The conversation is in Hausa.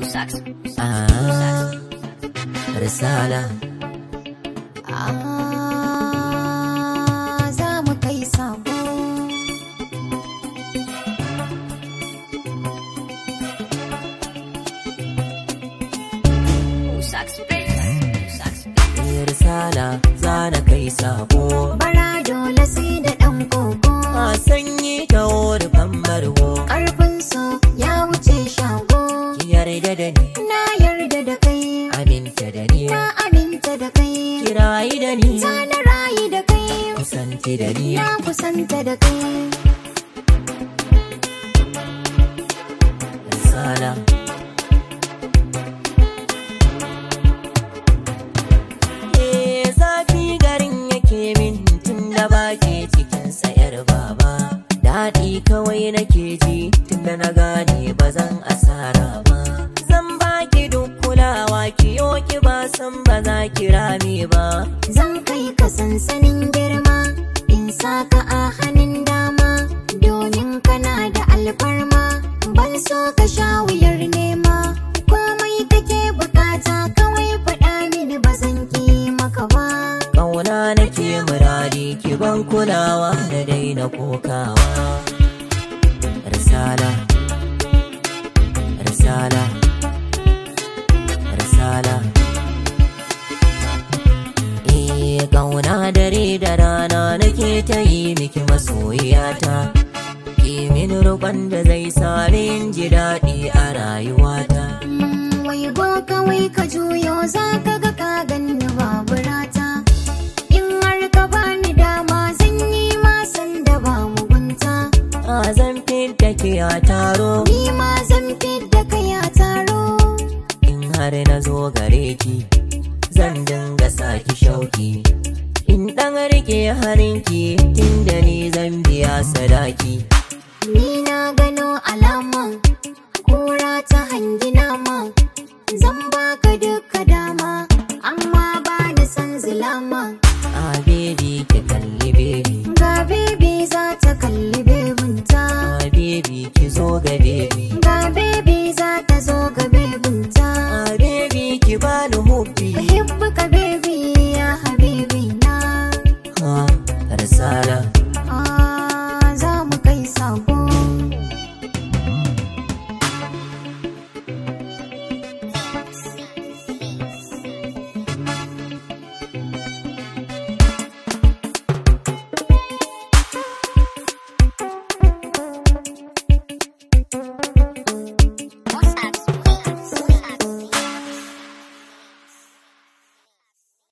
Ah, risala Ah, za mu kai sako eh, risala za na kai sabo bara dole sai da ɗan koko a sanyi ta wuri fambarwo ƙarfin so ya wuce shago ki yarda da ni na yarda da kai aminta da ni na aminta da kai kirayi da ni ta na rayu da kai kusanti da ni na kusanta da kai risala Eh, zafi garin yake min tun da bake cikin sayar baba daɗi kawai nake ji tun da na gane ba zan asara ba zan baki duk kulawa ki ki ba san ba za ki rame ba zan kai ka sansanin girma in saka a hannun dama domin kana da alfarma ban so ka sha wuyar nema komai kake bukata kawai faɗa mini ba zan ki maka ba Ƙauna nake muradi ki ban kulawa da daina kokawa Risala Risala Risala Eh ƙauna dare da rana nake ta yi miki masoyiyata Ki min roƙon da zai sami in ji daɗi a rayuwata Mm, wai go kawai ka juyo za ka ga ka ganni babu rata in har ka bani dama zan yi masan da ba mugunta A zan fidda ki a taro ni ma zan fidda kai a taro in har na zo gare ki zan dinga saki shauki in ɗan rike harinki tunda ni zan biya sadaki ni na gano alama kura ta hangi nama zan baka duka dama amma ba da san zulama a bebi ki kalli bebi ga bebe za ta kalli bebinta a bebi ki zo ga bebi ga bebe za ta zo ga bebinta a bebi ki bani hubbi uhibbuka bebe ya habibi na ha risala ah, za mu kai sako